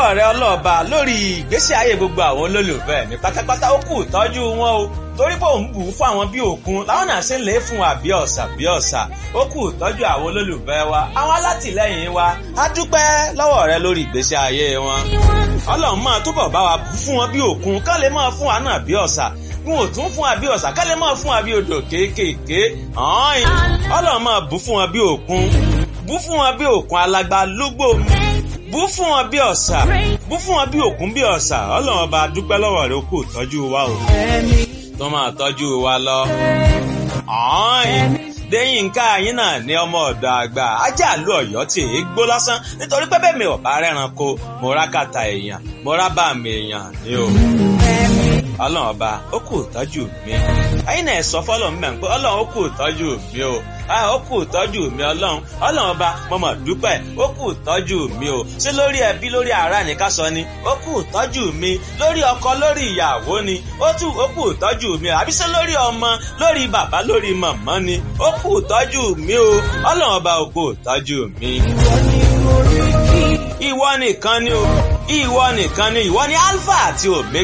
lọ́wọ́ rẹ ọlọ́ọ̀ba lórí ìgbésí ayé gbogbo àwọn olólùfẹ́ mi pátápátá ó kù tọ́jú wọn o torí pé òun bù ú fún àwọn bí òkun làwọn náà ṣe ń lè fún wa bí ọ̀sà bí ọ̀sà ó kù tọ́jú àwọn olólùfẹ́ wa àwọn alátìlẹ́yìn wa á dúpẹ́ lọ́wọ́ rẹ lórí ìgbésí ayé wọn ọlọ́run máa túbọ̀ bá wa bù fún wọn bí òkun ká lè máa fún wa náà bí ọ̀sà n ò tún fún wa bí ọ̀sà ká lè máa fún wa bí odò kéékèèké ọ̀hún ọlọ́run máa bù fún wọn bí òkun bù fún wọn bí òkun alágbá lúgbò bú fún wọn bí ọ̀sà bú fún wọn bí òkun bí ọ̀sà ọlọ́run ọba dúpẹ́ lọ́wọ́ rẹ kó tọ́jú wa o tó máa tọ́jú wa lọ. Déyìnká yín náà ní ọmọ ọ̀dọ̀ àgbà ajá àlú ọ̀yọ́ tí èé gbó lásán nítorí pé bẹ́ẹ̀ mi ò bá rẹ́ranko mo rá kàtà èèyàn mo rá bá mi èèyàn ni o. Ọlọ́run ọba ó kù tọ́jú mi. Ẹyin náà sọ fọ́lọ́run mẹ́rin pé Ọlọ́run ó kù tọ́jú mi o ó kù tọ́jú mi ọlọ́run ọlọ́run ọba mo mọ̀ dúpẹ́ ó kù tọ́jú mi o ṣé lórí ẹbí lórí ará ní ká sọ ni ó kù tọ́jú mi lórí ọkọ lórí ìyàwó ni ó tù ó kù tọ́jú mi o àbí ṣé lórí ọmọ lórí bàbá lórí màmá ni ó kù tọ́jú mi o ọlọ́run ọba ó kù tọ́jú mi. ìwọ nìkan ni o ìwọ nìkan ni ìwọ ni alpha àti omega.